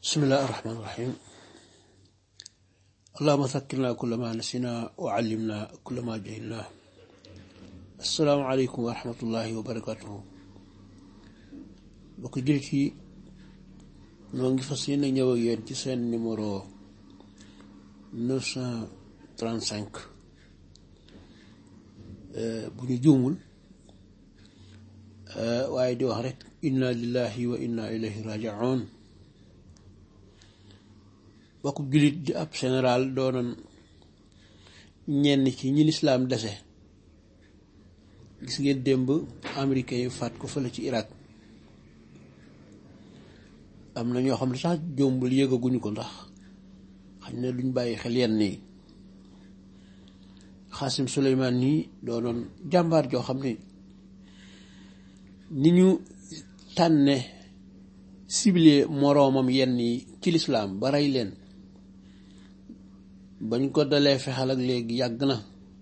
bismillahi irrahmani irrahim allahuma zakkirna kulla ma nasina wa allimna kulla ma jahilna assalaamu aleykum wa rahmatullahi wa barakatuhu bokk jullit yi noo ngi fas yéene ñëw ak yéen ci seen numéro neuf cent trente cinq bu ñu juumul waaye di wax rek inna lillahi wa inna ilayhi rajiun bokk jullit di ab général doonoon ñenn ci ñi lislaam dese gis ngeen démb américain yi faat ko fële ci Irak am na ñoo xam ne sax jombul yëgaguñu ko ndax xañ na duñ bàyyi xel yenn yi Xaasim Suleymaan nii doonoon jàmbaar joo xam ne ni ñu tànne ciblé moroomam yenn yi ci lislaam ba rey leen bañ ko dalee fexal ak léegi yàgg na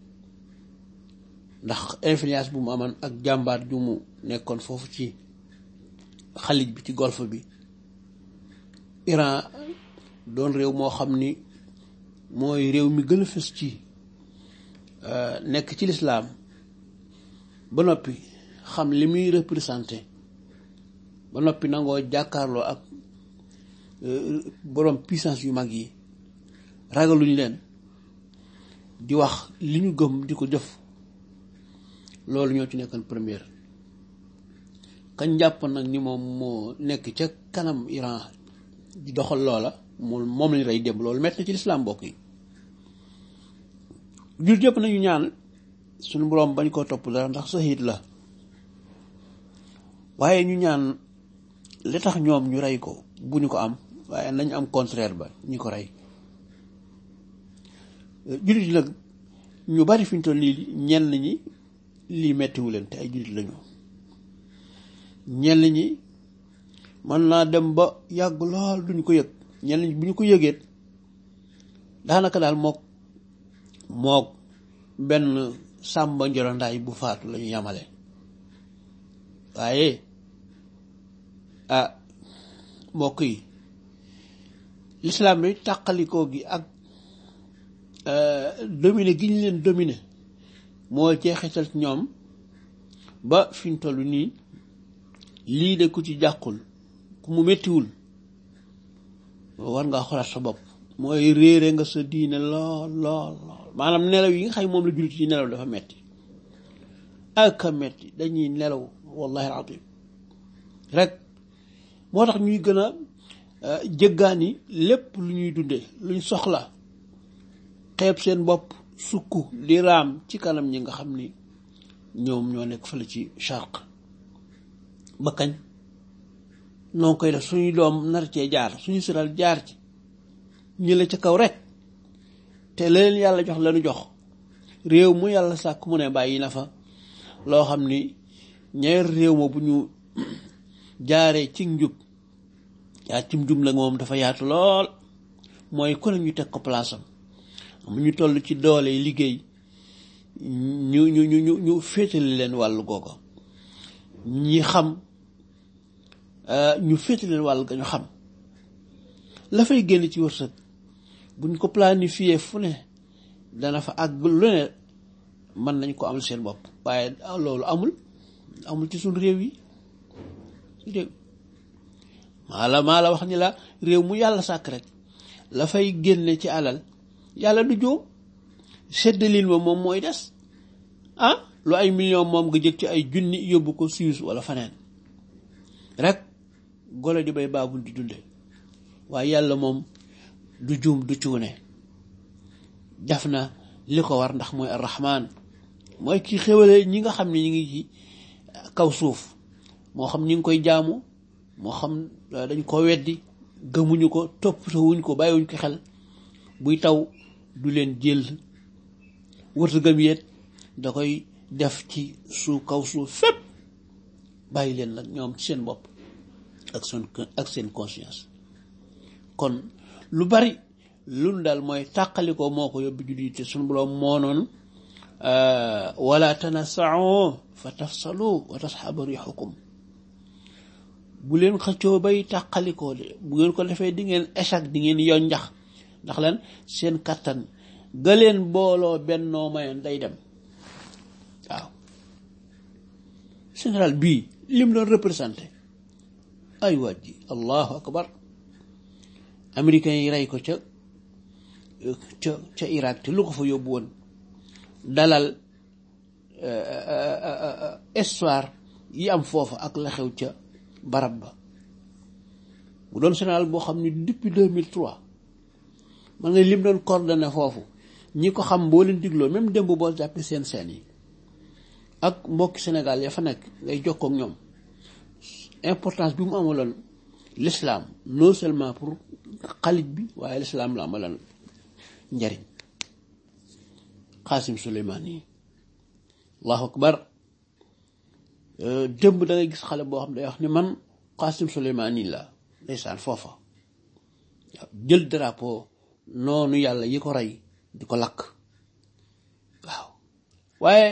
ndax influence bu mu amoon ak jàmbaar ju mu nekkoon foofu ci xalij bi ci golfe bi Iran doon réew moo xam ni mooy réew mi gën a fës ci nekk ci lislaam ba noppi xam li muy représenté ba noppi nangoo jàkkaarloo ak borom puissance yu mag yi ragaluñ leen di wax li ñu gëm di ko jëf loolu ñoo ci nekkoon première kañ jàpp nag ni moom moo nekk ca kanam Iran di doxal loola moom moom lañ rey démb loolu metti na ci lislaam mbokk yi jur yëpp nañu ñaan suñu boroom bañ koo topp dara ndax saxiit la waaye ñu ñaan li tax ñoom ñu rey ko bu ñu ko am waaye nañ am contraire ba ñi ko rey jullit yi nag ñu bari fi ñu toll lii ñenn ñi lii mettiwu leen te ay jullit lañu ñenn ñi mën naa dem ba yàgg lool duñ ko yëg ñenn ñi bu ñu ko yëgeet daanaka daal mook mook benn sàmba njorondaay bu faatu lañu yamale waaye ah mbokk yi lislaam bi tàqalikoo gi ak domine gi ñu leen domine moo jeexital ci ñoom ba fi ñu toll nii lii de ku ci jàqul ku mu méttiwul war ngaa xoolaat sa bopp mooy réere nga sa diine lool lool lool maanaam nelaw yi nga xam moom la jullit yi nelaw dafa metti ak a metti dañuy nelaw wallahi alazim rek moo tax ñuy gën a jëggaani lépp lu ñuy dunde luñ soxla xeeb seen bopp sukk di raam ci kanam ñi nga xam ni ñoom ñoo nekk fële ci charq ba kañ noo koy def suñuy doom nar cee jaar suñu siral jaar ci ñi la ca kaw rek te la leen yàlla jox lañu jox réew mu yàlla sàkk mu ne bàyyi na fa loo xam ni ñeer réew ma bu ñu jaaree ci njub yaa cim njub la moom dafa yaatu lool mooy ku ne ñu teg ko place am mu ñu toll ci doole liggéey ñu ñu ñu ñu ñu féetale leen wàllu googa ñi xam ñu féetale leen wàllu ga ñu xam la fay génn ci wërsëg buñ ko planifié fu ne dana fa àgg lu ne mën nañ ko amal seen bopp waaye loolu amul amul ci suñ réew yi réew maa la maa la wax ni la réew mu yàlla sàkk rek la fay génne ci alal yàlla du jóom seddalil ma moom mooy des ah lu ay million moom nga jëg ci ay junni yóbbu ko Suisse wala faneen rek golo di bay baabul di dunde waaye yàlla moom du juum du cuune def na li ko war ndax mooy arrahman mooy ki xéwale ñi nga xam ne ñi ngi ci kaw suuf moo xam ñi ngi koy jaamu moo xam dañ ko weddi gëmuñu ko toppatawuñ ko bàyyiwuñ ko xel buy taw du leen jël wërsëgam yéet da koy def ci suuf kaw suuf fépp bàyyi leen nag ñoom ci seen bopp ak seen ak seen conscience kon lu bari lu daal mooy tàqalikoo moo ko yóbbu juddi te suñu boroom moo noonu wala tanasao fa tafsalu wa tasxaba rixukum bu leen xëccoo bay tàqalikoo de bu ngeen ko defee di ngeen échec di ngeen yoon njax ndax lan seen kattan ga leen booloo bennoo mayoon day dem waaw général bii lim doon représenté ay waaj ji allahu akbar américains yi rey ko ca ca ca Irak te lu ko fa yóbbu woon dalal histoire yi am foofa ak la xew ca barab ba mu doon général boo xam ne depuis 2003 man nga lim doon coordonné foofu ñi ko xam boo leen digloo même démb boo jàppee seen seen yi ak mbokki Sénégal ya fa nekk ngay jokkoo ak ñoom importance bi mu amaloon l'islam non seulement pour xalit bi waaye l'islam la amaloon njariñ Qasim Souleymane yi allahu akbar démb da ngay gis xale boo xam ne day wax ni man Qasim Souleymane yi la ndeysaan foofa waaw jël drapeau noonu yàlla yi ko rey di ko lakk waaw waaye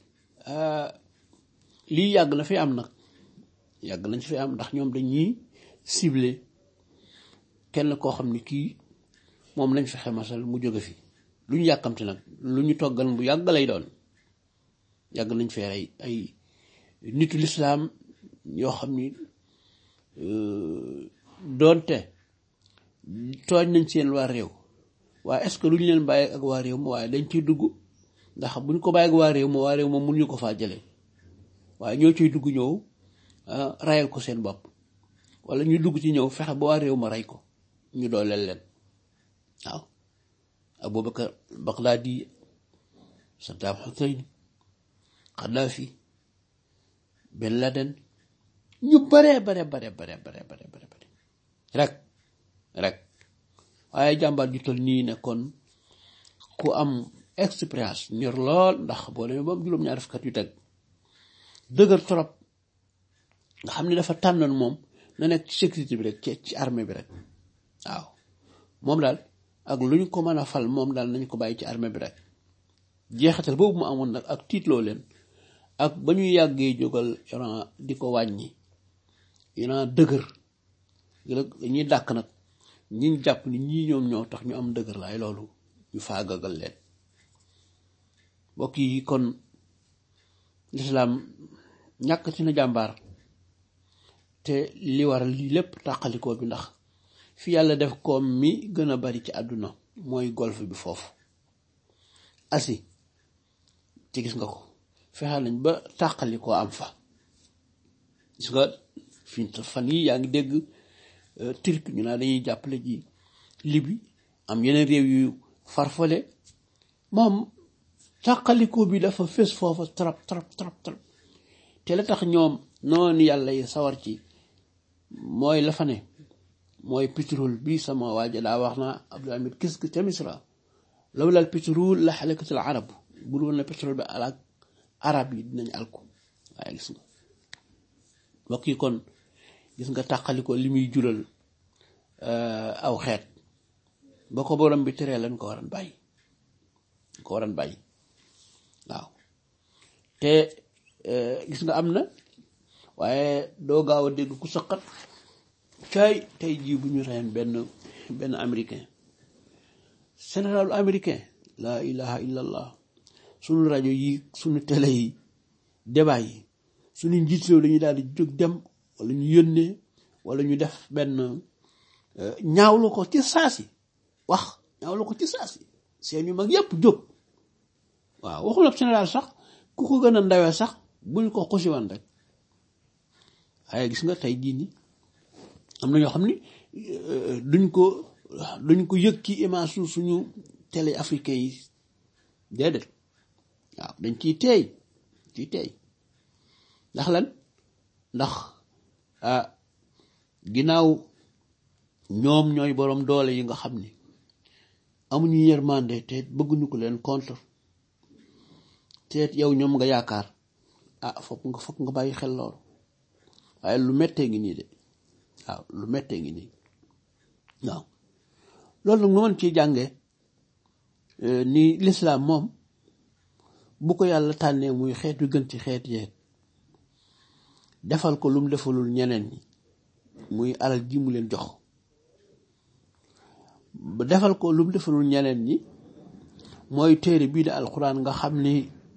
lii yàgg na fi am nag yàgg nañ fi am ndax ñoom dañuy ciblé kenn koo xam ni kii moom lañ fexe masal mu jóge fi lu ñu yàkkamti nag lu ñu toggal bu yàgg lay doon yàgg nañ fee rey ay nitu lislaam yoo xam ni doonte tooñ nañ seen waa réew waaye est-ce que lu ñu leen bàyyi ak waa réew ma waaye dañ ciy dugg ndax bu ñu ko bàyyi ak waa réew ma waa réew ma mun ñu ko faa jëlee waaye ñoo ciy dugg ñëw rayal ko seen bopp wala ñu dugg ci ñëw fexe ba waa réew ma rey ko ñu dooleel leen waaw Abubakar Baghdadi Saddam Hussein Kadhafi Ben Laden ñu bare bare bare bare bare bare bare bare rek rek waaye jàmbaar ju toll nii ne kon ku am expérience ñor lool ndax boo demee ba am juróom-ñaari fukki at yu teg dëgër trop nga xam ne dafa tànnoon moom na nekk ci sécurité bi rek ci ci armée bi rek waaw moom daal ak lu ñu ko mën a fal moom daal nañ ko bàyyi ci armée bi rek jeexital boobu mu amoon nag ak tiitloo leen ak ba ñu yàggee jógal Iran di ko wàññi Iran dëgër dañuy dàkk nag ñi jàpp ni ñii ñoom ñoo tax ñu am dëgër laay loolu ñu faagagal leen mbokk yi kon lislaam ñàkk ci na jàmbaar te li waral lii lépp tàqalikoo bi ndax fi yàlla def koom mi gën a bari ci àdduna mooy golfe bi foofu asi ci gis nga ko fexe nañ ba tàqalikoo am fa gis nga fi fan yi yaa ngi dégg turki ñu naa dañuy jàppale ji libi am yeneen réew yu farfale moom tàqalikoo bi dafa fés foofa trop trop trop trop te la tax ñoom noonu yàlla yi sawar ci mooy la fa ne mooy pétrole bi sama waaja daa wax naa Abdul Hamid kis ki ca Misra lawla al pétrole la xalakatul arab bu dul woon na pétrole bi alak arab yi dinañ alku waaye gis nga mbokk yi kon gis nga tàqaliko li muy jural aw xeet ba ko borom bi teree lañ ko waran bàyyi ko waran bàyyi waaw te gis nga am na waaye doo gaaw a dégg ku saqat caay tey jii bu ñu reen benn benn américain généralu américain laa ilaha illallah sunu rajo yi sunu télé yi débat yi sunu njiit réew dañuy daal di jóg dem wala ñu yónnee wala ñu def benn ñaawlu ko ci saasi wax ñaawlu ko ci saasi seen yu mag yépp jóg waaw waxul ab général sax ku ko gën a ndawee sax buñ ko xusiwan rek waaye gis nga tey jii ni am na ñoo xam ni duñ ko duñ ko yëg ci image su suñu télé africain yi déedéet waaw dañ ciy teey ciy teey ndax lan ndax ah ginnaaw ñoom ñooy boroom doole yi nga xam ni amuñu yërmande te bëgguñu ko leen contre te yow ñoom nga yaakaar ah fokk nga fokk nga bàyyi xel loolu waaye lu mettee ngi nii de waaw lu mettee ngi nii waaw loolu nag mu mën ciy jànge ni lislaam moom bu ko yàlla tànnee muy xeet wi gën ci xeet yeeg defal ko lu mu defalul ñeneen ñi muy alal ji mu leen jox ba defal ko lu mu defalul ñeneen ñi mooy téere bii di alxuraan nga xam ni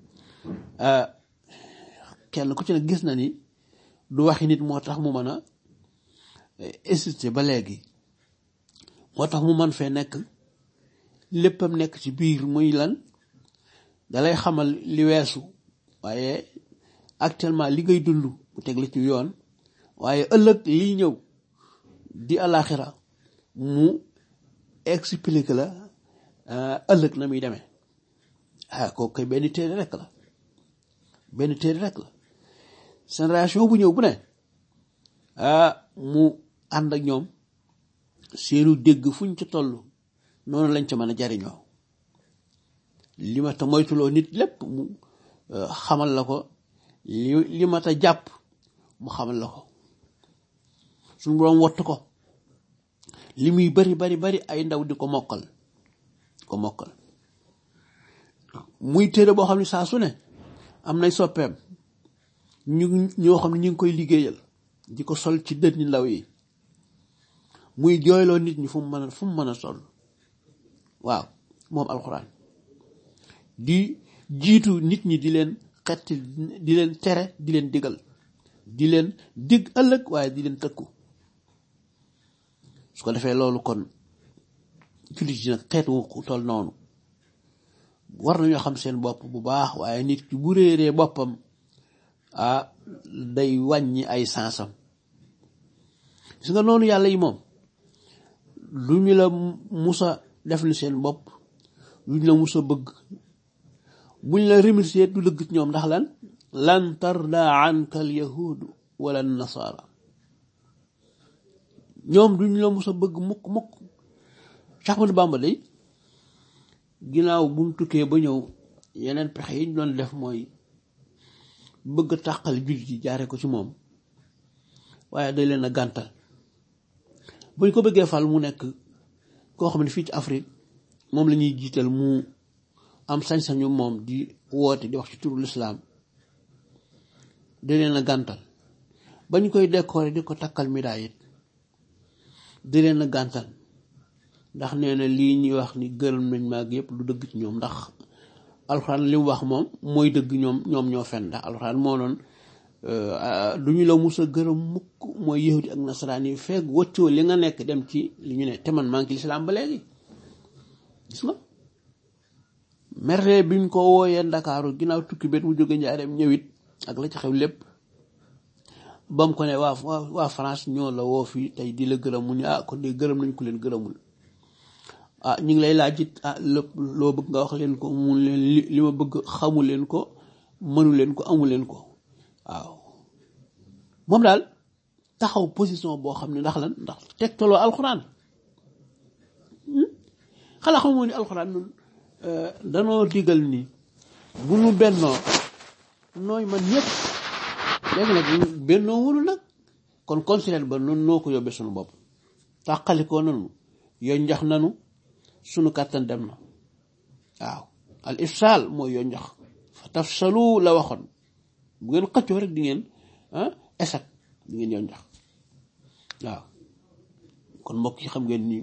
kenn ku ci ne gis na ni du waxi nit moo tax mu mën a exister ba léegi moo tax mu mën fee nekk léppam nekk ci biir muy lan dalay xamal li weesu waaye actuellement li ngay dund mu teg la ci yoon waaye ëllëg liy ñëw di alaxira mu explique la ëllëg na muy demee ah kooku koy benn téere rek la benn téere rek la génération bu ñëw bu ne ah mu ànd ak ñoom seenu dégg fuñ ca toll noonu lañ ca mën a jariñoo li ma ta moytuloo nit lépp mu xamal la ko li li ma ta jàpp mu xamal la ko suñu boroom wattu ko li muy bari bari bari ay ndaw di ko mokkal ko mokkal muy téere boo xam ne saa su ne am nay soppeem ñu ñoo xam ne ñu ngi koy liggéeyal di ko sol ci dënni ndaw yi muy jooyloo nit ñi fu mu mën a fu mu mën a sol waaw moom alxuraan di jiitu nit ñi di leen xett di leen tere di leen digal di leen dig ëllëg waaye di leen tëkku su ko defee loolu kon jullit yi nag xeet wu toll noonu war nañoo xam seen bopp bu baax waaye nit ki bu réeree boppam ah day wàññi ay sansam gis nga noonu yàlla yi moom lu ñu la musa def li seen bopp lu ñu la musa bëgg buñ la remercier du dëgg ci ñoom ndax lan lan tarda anka al yahudu wala nasara ñoom duñ la musa bëgg mukk mukk Cheikh Ahmadou Bamba day ginnaaw bu mu tukkee ba ñëw yeneen pexe yi ñu doon def mooy bëgg tàqal jullit yi jaare ko ci moom waaye day leen a gàntal bu ñu ko bëggee fal mu nekk koo xam ne fii ci Afrique moom la ñuy jiital mu am sañ-sañu moom di woote di wax ci turu lislaam day leen a gàntal ba ñu koy décorer di ko takkal médaille it di leen a gàntal ndax nee na lii ñuy wax ni gërëm nañ maag yëpp lu dëgg ci ñoom ndax alxuraan li mu wax moom mooy dëgg ñoom ñoom ñoo fen ndax alxuraan moo noon du ñu la mus a gërëm mukk mooy yahudi ak nasaraan yi feeg wëccoo li nga nekk dem ci li ñu ne te man maa ngi ci lislaam ba léegi gis nga merde biñ ko wooyee ndakaaru ginnaaw tukki bet mu jóge njaareem ñëwit ak la ci xew lépp ba mu ko ne waa waa France ñoo la woo fii tey di la gërëm mu ne ah kon de gërëm nañ ko leen gërëmul ah ñu ngi lay laaj it ah lépp loo bëgg nga wax leen ko mu leen li ma bëgg xamu leen ko mënu leen ko amu leen ko waaw moom daal taxaw position boo xam ne ndax lan ndax tegtaloo alxuraan xanaa xamoo ni alxuraan nun danoo digal ni bu nu bennoo nooy man ñëpp léegi nag bennoo wunu nag kon considère ba nun noo ko yóbbee sunu bopp tàqalikoo nanu yoo njax nanu sunu kàttan dem na waaw al ifsal mooy yoo njax fa tafsalu la waxoon bu ngeen xëccoo rek di ngeen esat di ngeen yoo njax waaw kon mbokk yi xam ngeen ni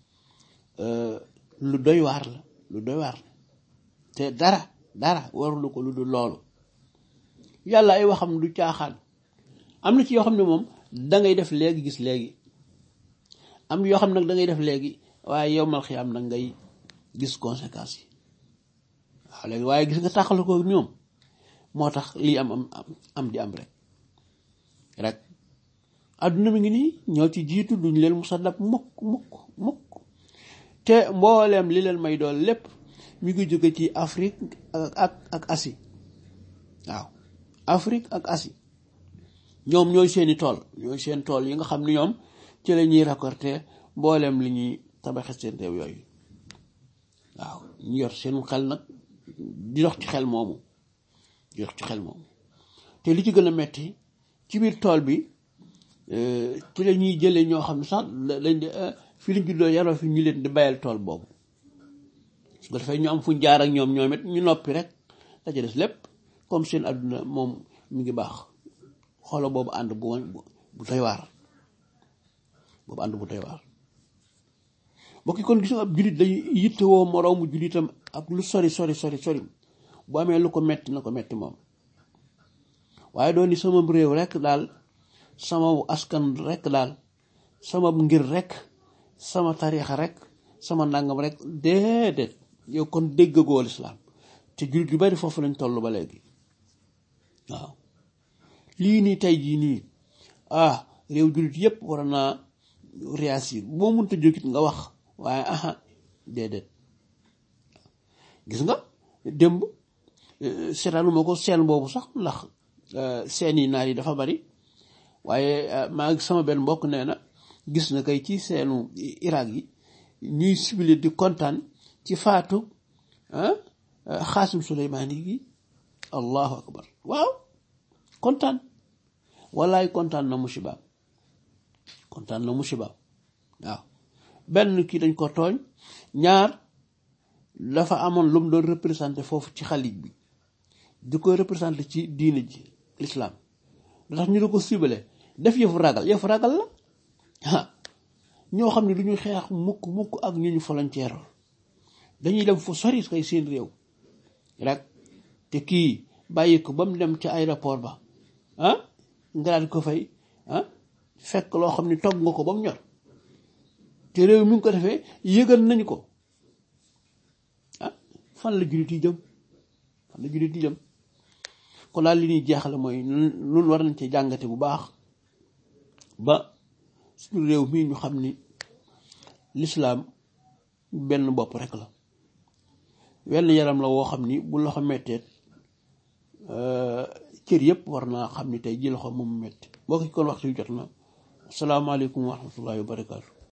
lu doy waar la lu doy waar la te dara dara warulu ko lu dul loolu yàlla ay waxam du caaxaan am na ci yoo xam ne moom dangay def léegi gis léegi am yoo xam nag dangay def léegi waaye yow mal xiyaam nag ngay gis conséquences yi waaw léegi waaye gis nga tàqal ko ñoom moo tax lii am am am di am rek rek adduna mi ngi nii ñoo ci jiitu duñ leen musa dab mukk mukk mukk te mbooleem li leen may dool lépp mi ngi jóge ci Afrique ak ak Asie waaw Afrique ak Asie ñoom ñooy seeni tool ñooy seen tool yi nga xam ni ñoom ci la ñuy récolter mbooleem li ñuy tabaxe seen réew yooyu waaw ñu yor seen xel nag di dox ci xel moomu di dox ci xel moomu te li ci gën a metti ci biir tool bi ci la ñuy jëlee ñoo xam ne sax lañ fi lañ juddoo yaroo fi ñu leen di bayal tool boobu su ko defee ñu am fuñ jaar ak ñoom ñoom it ñu noppi rek la ca des lépp comme seen àdduna moom mi ngi baax xolo boobu ànd bu bu doy waar boobu ànd bu doy waar mbokk yi kon gis nga ab jullit day yittewoo moroomu jullitam ak lu sori sori sori sori bu amee lu ko metti na ko metti moom waaye doon ni sama réew rekk daal sama askan rekk daal sama ngir rekk sama tariixa rekk sama ndàngam rekk déedéet yow kon déggagoo lislaam te jullit yu bari foofu lañ toll ba léegi waaw lii nii tey jii nii ah réew jullit yépp war naa réagir boo mënta jógit nga wax waaye aha déedéet gis nga démb seetaanuma ko seen boobu sax ndax seen yi naar yi dafa bari waaye maa ngi sama benn mbokk nee na gis na kay ci seenu Irak yi ñuy sibile di kontaan ci faatu xaasim suleymaani gi allahu akbar waaw kontaan wallaay kontaan na musibaam kontaan na musibaam waaw benn kii dañ ko tooñ ñaar dafa amoon lu mu doon représenté foofu ci xalij bi di koy représenté ci diine ji lislaam da tax ñu di ko sibale def yëfu ragal yëfu ragal la ah ñoo xam ne du ñu xeex mukk mukk ak ñu ñu volontaire dañuy dem fu sori kay seen réew rek te kii bàyyi ko ba mu dem ca aéroport ba ah nga daal ko fay ah fekk loo xam ne togg nga ko ba mu ñor te réew mi ngi ko defee yëgal nañu ko ah fan la jullit yi jëm fan la jullit yi jëm kon daal li ñuy jeexale mooy nun war nañ ci jàngate bu baax ba suñu réew mii ñu xam ni lislaam benn bopp rek la wenn yaram la woo xam ni bu loxo metteet cër yépp war naa xam ni tey ji loxo moom metti boo ko kon waxtu yu jot na asalaamaaleykum wa rahmatullahi wa barakaatu